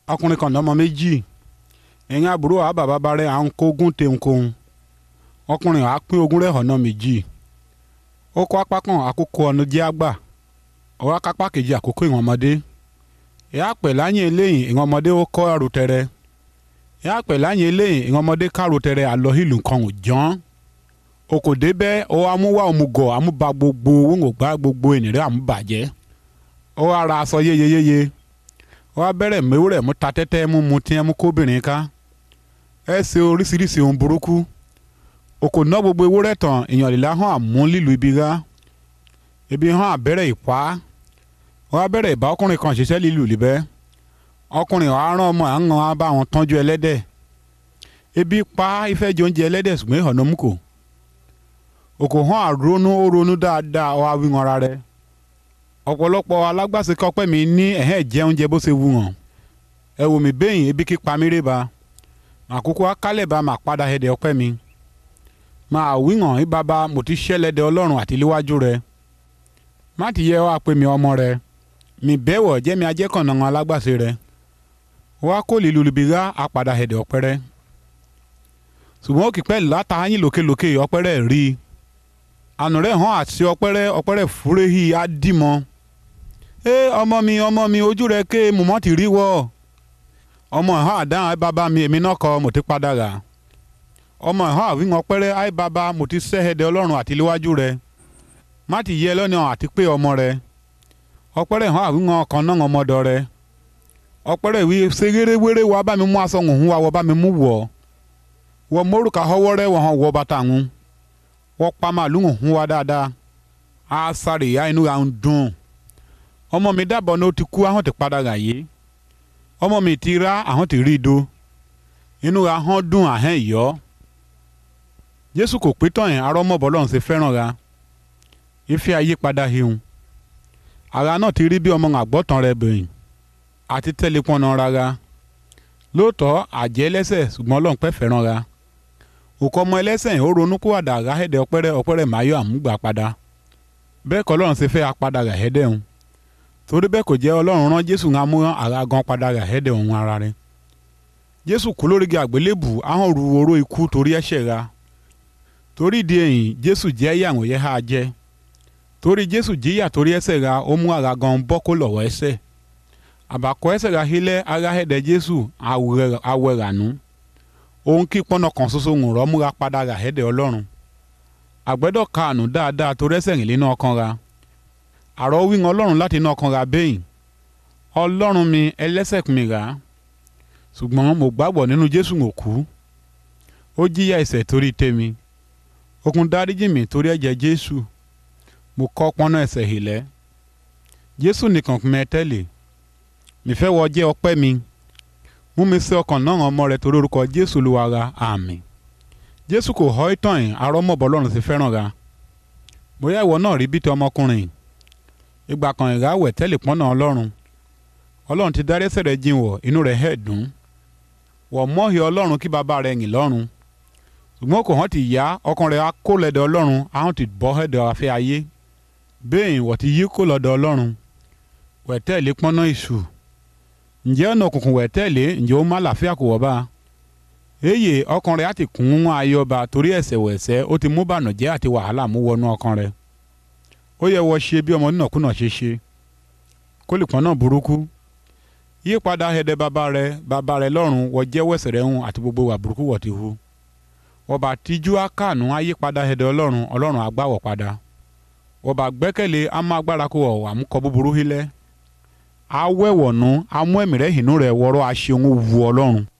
ọkùnrin kan lọ́mọ méjì ẹ̀yìn àbúrò àá bàbá bá rẹ̀ à ń kógun tẹ̀ǹkóhun ọkùnrin àá pín ogún rẹ̀ ọ̀nà méjì ó kọ́ apá kan àkókò ọ̀nà jẹ́ àgbà ọwọ́ akápá kejì àkókò ìwọ̀n ọmọdé ìyá pẹ̀ láyìn eléyìn ìwọ̀n ọmọdé ó kọ́ àròtẹ̀rẹ̀ ìyá pẹ̀ láyìn eléyìn ìwọ̀n ọmọdé káròtẹ̀rẹ̀ àlọ́ ìlú kan ò jọ́n okòdé bẹ́ ó amúwá òmùgọ̀ amúba gbogbo wọn ò gbá gbogbo ènìyàn àmúbàjẹ́ ó ara aṣọ yéyeyéye ó wá bẹ̀rẹ̀ mẹ́wúrẹ̀ mú ta tẹ́tẹ́ mú mu tiẹ́ mú kóbìnrin ká ẹ ṣe oríṣiríṣi ohun burúkú òkò ná gbogbo ewúrẹ́ tán èèyàn lè láhàn àmú lílu ibi rá ibi hàn àbẹ̀rẹ̀ ìpá ó wá bẹ̀rẹ̀ ìbá ọkùnrin kan ṣiṣẹ́ lílu libẹ́ ọkùnrin ọ̀hán rán ọmọ àwọn á bá wọn tọ́jú ẹlẹ́dẹ̀ ebi pa ìfẹ́ jẹ oúnjẹ ẹlẹ́dẹ̀ ṣùgbọ́n ìhànà mú kò òkò hàn àrónú ó ronú dáadáa ọ àwìn ara rẹ̀ ọ̀pọ̀lọpọ̀ alágbàṣe kọ́pẹ́ mi ní ẹ̀hẹ́ jẹ oúnjẹ bó ṣe wù hàn ẹ wò mí bẹ́yìn ebi kí pa mí rè ba àkókò akálẹ̀ bá máa padà ẹ̀dẹ̀ ọpẹ́ mi máa wí hàn í bàbá mo ti ṣẹlẹ̀dẹ̀ ọlọ́run àti léwájú rẹ má ti yẹ wá pé mi ọmọ rẹ mi bẹ́wọ̀ jẹ́ mi ajẹ́kànnà wọn alágbàṣe rẹ wá kó lílu libi rá apàdà ẹ̀dẹ̀ ọpẹ́ rẹ ṣùgbọ́n òkè pẹ́ látàáyìn lókèlókè ọpẹ́ rẹ rí i ànú rẹ̀ hàn àti ọpẹ́ rẹ ọpẹ́ rẹ fúréhì á dì mọ́ ẹ ọmọ mi ọmọ mi ojú rẹ ké mọ̀mọ́ ti rí wọ́ ọmọ ẹ̀hán àdáhùn ẹ bàbá mi èmi náà kọ mo ti padà rà ọmọ ẹ̀hán àwìn ọpẹ́rẹ́ ẹ bàbá mo ti sẹ́hẹ̀dẹ̀ ọlọ́run àti léwájú rẹ má ti yẹ lọ́nà àti pé ọmọ rẹ ọpẹ́rẹ́ ẹ̀hán àwìn ọkàn náà ọmọdọ̀ rẹ ọpẹ́rẹ́ ìwé ṣerérewéré wa bá mi mú aṣọ òhun wa wọ bá mi mú wọ̀ wọ mórùkà họwọ́ rẹ wọ̀ hàn wọ bàtà ń wọ́n pa màálù òhun wa dáadáa á sáré ìyá inú à ń dùn ọmọ mi dábọ̀ ní ó ti kú àwọn ti padà rà yé ọmọ mi ti rá àwọn ti rí i do inú ra hàn dùn àhẹ́n ìyọ́ jésù kò pé tán yẹn arọ́ mọ̀ bọ́lọ́run ṣe fẹ́ràn ra ìfẹ́ ayé padà hihun ara náà ti rí bí ọmọ àgbọ̀tàn rẹ bẹ̀yìn àti tẹ́lẹ̀ pọnà rárá lóòótọ́ àjẹ́ ẹlẹ́sẹ̀ ṣùgbọ́n ọlọ́run pẹ́ fẹ́ràn ra òkú ọmọ ẹlẹ́sẹ̀ ó ronú kó àdá ráhẹ́dẹ́ ọpẹ́rẹ́ ọpẹ́rẹ́ máyọ̀ àmúgbà padà bẹ́ẹ̀ kọ́ ọlọ́run ṣe fẹ́ apadà ráhẹ́dẹ́ òun torí bẹ́ẹ̀ kò jẹ́ ọlọ́run rán jésù ń amúrán ara gan padà ráhẹ́dẹ́ òun ara rẹ̀ jésù kú lórígi àgbélébù ahọ́n ru oró ikú torí ẹ̀ṣẹ̀ ra torí ìdí èyí jésù jẹ́ ìyàwó yẹ ha jẹ́ torí jésù jíyà torí ẹ̀ṣẹ̀ ra ó mú ara gan bọ́ kó lọ́wọ́ ẹ̀ṣẹ̀ àbàkọ́ ẹ̀ṣẹ̀ ra hílẹ̀ ara ẹ̀dẹ̀ jésù awẹ́ rànú òun kí pọ́nà kan ṣoṣo ń rọ́ múra padà rà ẹ̀dẹ̀ ọlọ́run àgbẹ̀dọ̀ kaànù dáadáa torí ẹ̀ṣẹ̀ rìn nínú ọkàn ra àrọ́ wíwọn ọlọ́run láti inú ọkàn ra bẹ́yìn ọlọ́run mi ẹlẹ́ṣẹ̀ mi rà á ṣùgbọ́n mo gbàgbọ́ nínú jésù ń kú ó jíyà ẹ̀ṣẹ̀ torí tèmi okùn dáríjì mi torí ẹ̀jẹ̀ jésù mo kọ́ pọ́nà ẹ̀ṣẹ̀ hìlẹ́ jésù nìkan mẹ́ tẹ́lẹ̀ mìfẹ́ wọ jẹ́ ọpẹ́ mi mú mi sí ọkàn náà ọmọ rẹ torí orúkọ jésù ló wa ra àmín jésù kò họ́ ìtàn yìí arọ́mọ̀bọ ọlọ́run ti fẹ́ràn ra bóyá ìwọ náà rí bíi ọmọkùnrin ìgbà kan ìráwẹ̀ tẹ́lẹ̀ pọ́nà ọlọ́run ọlọ́run ti dárí ẹ̀ṣẹ̀ rẹ̀ jìn wọ̀ inú rẹ̀ hẹ̀ dùn wọ̀ mọ́hì ọlọ́run kí bàbá rẹ̀ yìn lọ́run ṣùgbọ́n kò hàn ti yá ọkàn rẹ̀ á kó lẹ́dọ̀ ọlọ́run àwọn ti bọ́ ẹ̀dọ̀ afẹ́ ayé bẹ́ẹ̀ wọ̀ ti yí kó lọ́dọ̀ ọlọ́run wẹ̀ tẹ́lẹ̀ pọ́nà ìṣù ǹjẹ́ ọ̀nà òkùnkùn wẹ̀ tẹ́lẹ̀ ǹjẹ́ ó má làáfíà kò wọ́ bá eye ọkàn rẹ̀ á ti kún ayọba torí ẹ̀ṣẹ̀ wẹ̀ṣẹ̀ ó ti mú bànújẹ́ àti wàhálà mú wọnú ọkàn rẹ̀ ó yẹ wọ ṣe bí ọmọ nínàkúnà ṣe ṣe kó lè pọ́n náà burúkú yípadà ẹ̀dẹ̀ bàbá rẹ̀ bàbá rẹ̀ lọ́run wọ jẹ́wọ́ ẹ̀ṣẹ̀ rẹ̀ hùn àti gbogbo wà burúkú wọ̀ ti hu ọba tíjú akáànú ayípadà ẹ̀dẹ̀ ọlọ́run ọlọ́run àgbàwọ̀ padà ọba gbẹ́kẹ̀lé amágbára kó wọ̀ àmúkọ búburú hílẹ̀ awẹ́wọ̀nú amú ẹ̀mí rẹ̀ hìnú rẹ̀ wọ́rọ́ aṣeun wu ọlọ́run